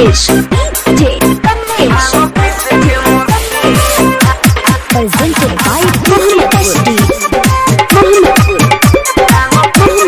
Kamlesh DJ Kamlesh presented by Mohammed SD Mohammed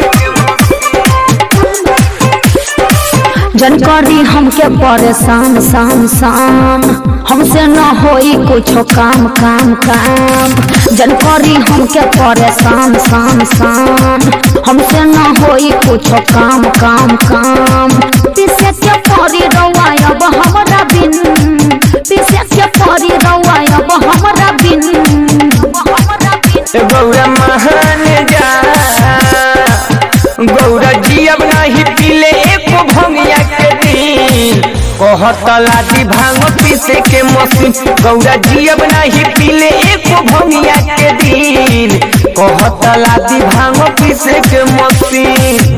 जन करी हमके परेशान शाम शाम हमसे न होई कुछो काम काम काम जन करी हमके परेशान शाम शाम हमसे न होई कुछो काम काम काम पीछे के परी रउआ अब हमरा बिन पीछे के परी रउआ अब हमरा बिन हमरा बिन गौरा महान जा गौरा जी अब नहीं पीले एको भंगिया के दिन कहत लादी भांग पीसे के मशीन गौरा जी अब नहीं पीले एको भंगिया के दिन कहत लादी भांग पीसे के मशीन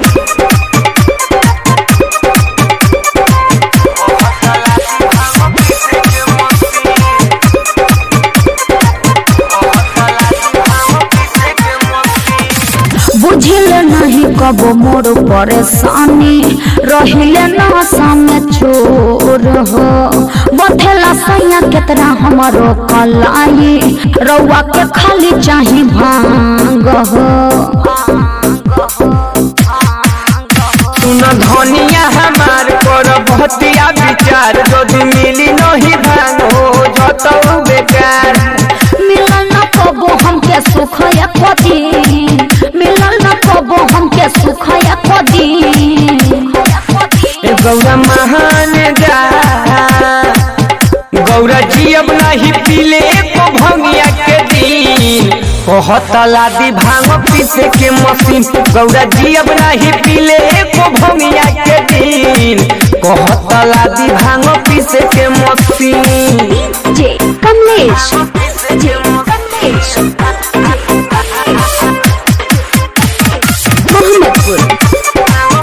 बुझिल नहीं कबो मोर परेशानी रहिले नशा में चोर हो बथेला सैया केतना हमारो कलाई रउआ के खाली चाही भांग हो सुन धनिया हमार कर भतिया विचार यदि मिली नहीं भांग हो जतौ बेकार मिलल न कबो हमके सुख एको दिन मिलल न कबो हमके सुख एको दिन ए गौरा महान जा गौरा जी अब नहीं पीले एको भंगिया के दिन कहत लादी भांग पीसे के मशीन गौरा जी अब नहीं पीले एको भंगिया के दिन कहत लादी भांग पीसे के machine DJ Kamlesh DJ Kamlesh Mohammadpur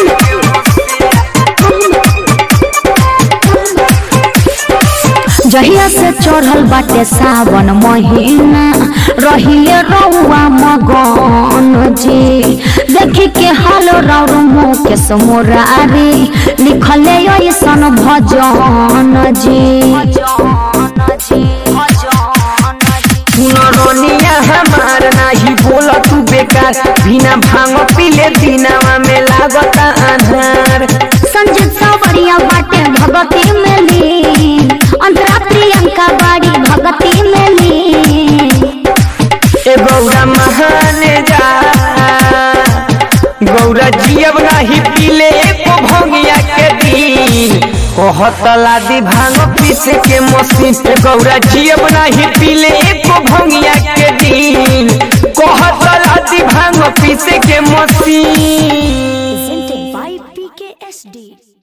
जहिया से चढ़ल बाटे सावन महीना रहिले रउआ मगन जी देखी के हाल रौर मुकेश मुरारी लिखले ऐसन भजन जी सुनरोनिया हमार नाही बोल तू बेकार बिना भांग पीले दिनावा में लागत आधार संजीत सावरिया बाटे भगती में ली अंतरा प्रियंका बाड़ी भगती में ली ए गौरा महान जा गौरा जी अब नाही पीले एको भंगिया के दिन कहत लादी भांग पीसे के मशीन ए गौरा जी अब नाही पीले एको भंगिया के दिन कहत लादी भांग पीसे के मशीन presented by PKSD